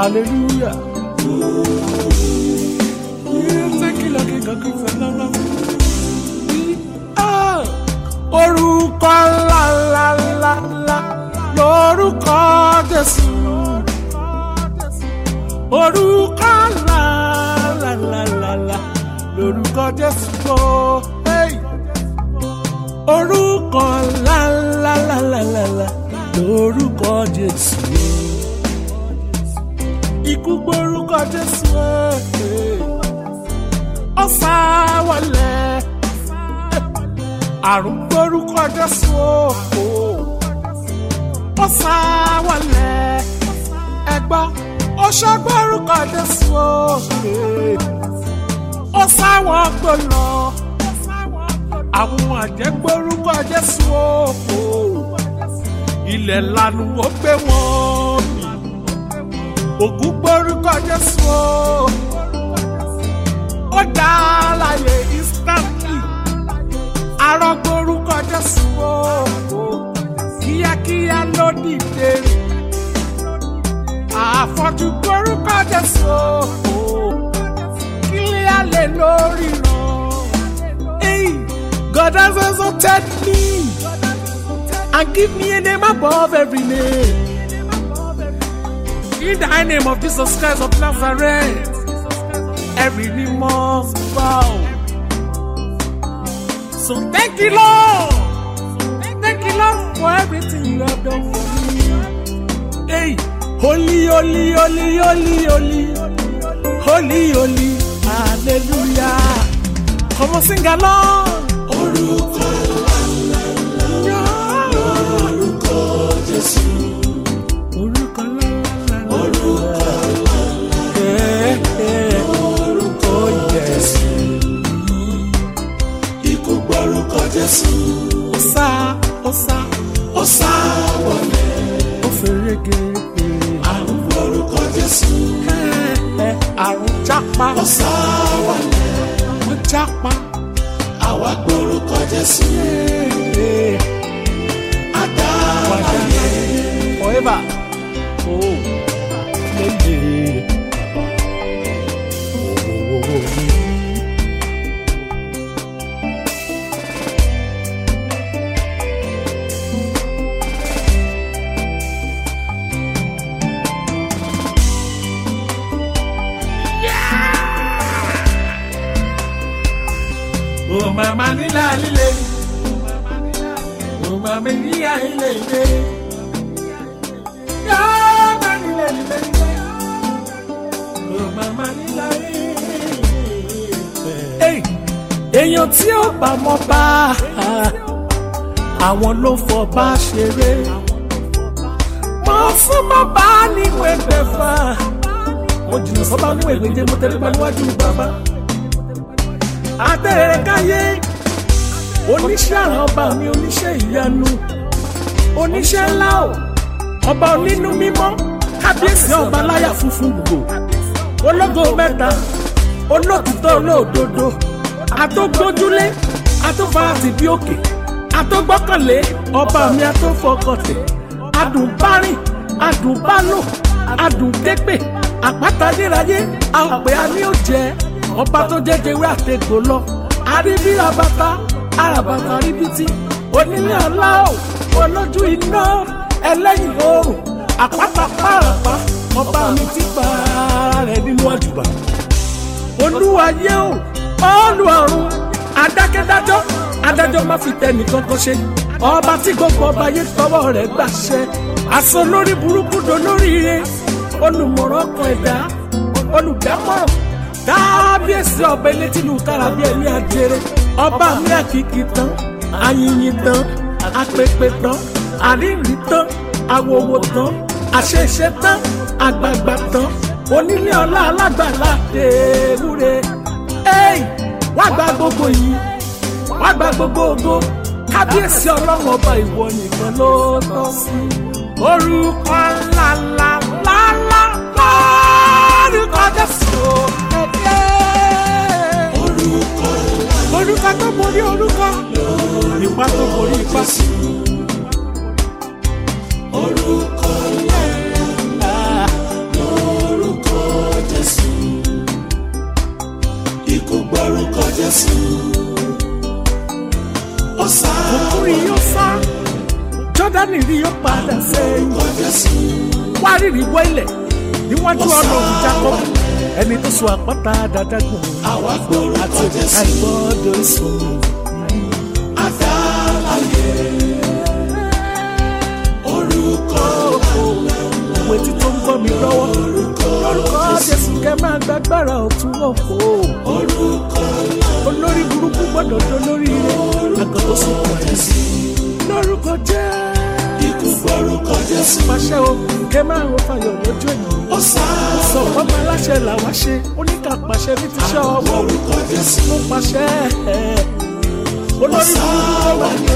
hallelujah. Thank you, Lord, King of Kings and Lord of Ah, orúkọ ńlá ńlá ńlá ńlá lórúkọ Jésù. Orúkọ ńlá ńlá ńlá ńlá ńlá lórúkọ Jésù. Hey. Orúkọ ńlá ńlá ńlá ńlá ńlá ńlá lórúkọ Jésù. Ikú gbórúkọ Jésù. Hey. Ọ̀sà wọlé àrùn gbórúkọ Jésù o ó sá wọlé ẹgbọ́ ó ṣọ́ gbórúkọ Jésù o ó sá wọn gbòòlò àwọn àjẹ́ gbórúkọ Jésù o ilẹ̀ lanu ó gbé wọn mì ògún gbórúkọ Jésù o ó dá láyé instantly arọ́gbórúkọ Jésù o kíákíá ló dìde àfọ́jú gbórúkọ Jésù o kílíà lè lórí ràn. Hey, God has exalted me and give me a name above every name. In the high name of Jesus Christ of Nazareth, every knee must bow. So thank you, Lord. Thank you, Lord, for everything you have done for me. Hey, holy, holy, holy, holy, holy, holy, holy, hallelujah. Come on, sing along. Orúkọ orúkọ Jésù. Orúkọ ńlá, Orúkọ Eh, eh, orúkọ Jésù. ikú gbórúkọ Jésù. Ó sá, ó sá, Ó sá wọlé. ó ferege. Àrùn gbórúkọ Jésù. Eh, eh, Àrùn jápa, Ó sá wọlé. ó jápa. Àwa gbórúkọ Jésù. Eh, eh. Àdá ayé. forever. Oh, lele. Oh, oh, oh, oh. Oh, mama nila lile. Oh, mama nila lile lile. Yeah, mama nila lile lile. Oh, mama nila lile lile. Hey, èèyàn tí ó bá mọ bá àwọn ló fọ bá ṣeré mo fún bàbá níwèé gbẹ̀fà mo jìnnà sọ́ba níwèé gbẹ̀jẹ̀ mo tẹ̀lé bá níwájú bàbá àtẹ̀rẹ̀ káyé oníṣẹ́ àrà ọba mi oníṣẹ́ ìyanu oníṣẹ́ ńlá o ọba onínú mímọ́ kábíyèsí ọba láyà funfun gbogbo ológo mẹ́ta olótìtọ́ olóòdodo àtògbójúlé àtòfarasì bí òkè àtògbọ́kànlé ọba mi àtòfọkàntẹ̀ adùnbárìn adùnbálò adùnképè àpáta níráyé àpè àní òjẹ ọba tó jẹjẹ wí àtẹgbò lọ àríbí rabata arabata ríbitì onílé ọlá ò olójú iná ẹlẹ́yìn oòrùn àpáta pàràpà ọba mi ti pa ara rẹ̀ nínú àjùbà olúwayé o ọlù ọ̀run adákẹ́dájọ́ adájọ́ má fi tẹnì kankan ṣe ọba tí gbogbo ọba yé tọwọ́ rẹ̀ gbàṣẹ aṣọ lórí burúkú dolóríire olùmọ̀ràn ọkàn ẹ̀dá olùdámọ̀ràn kábíyèsí ọba elétìlú tára bí ẹni àjèrè ọba mi àkìkì tán ayìnyín tán apèpè tán àríyìn tán àwòwò tán àṣeṣe tán àgbààgbà tán onílé ọlá alágbàlá ewúre ey wá gba gbogbo yìí wá gba gbogbo ògo kábíyèsí ọlọ́run ọba ìwọ nìkan ló tọ́ sí orúkọ ńlá ńlá ńlá ńlá lórúkọ jésù Orúkọ orúkọ tó borí orúkọ ipa tó borí ipa orúkọ gbórúkọ Jésù. Ó sá òkúri yóò sá jọ́dánì rí yóò padà sẹ́yìn orúkọ Jésù. wá rírì wọ ilẹ̀ níwájú ọ̀nà òun Jákọ́bù ẹni tó so àpáta dáadágùn Àwa àti gbórúkọ òkúta Jésù. ìgbọ́dọ̀ sùn. Adáláyé. Orúkọ òwe tí tó ń gbọ́ mi lọ́wọ́ lórúkọ Jésù kẹ́ máa gbàgbára ọ̀tún òfò orúkọ olórí burúkú gbọ́dọ̀ tó lórí rẹ̀ àgọ́ tó sùn pọ̀ Jésù lórúkọ jẹ́ ikú gbórúkọ Jésù. pàṣẹ o kẹ́ máa ń fàyọ̀ lójú ènìyàn Ó sá sọ ọmọ aláṣẹ làwa ṣe oníkà pàṣẹ ní ti ṣe ọwọ́ orúkọ Jésù. mo pàṣẹ ẹ̀ olórí burúkú tó wà ní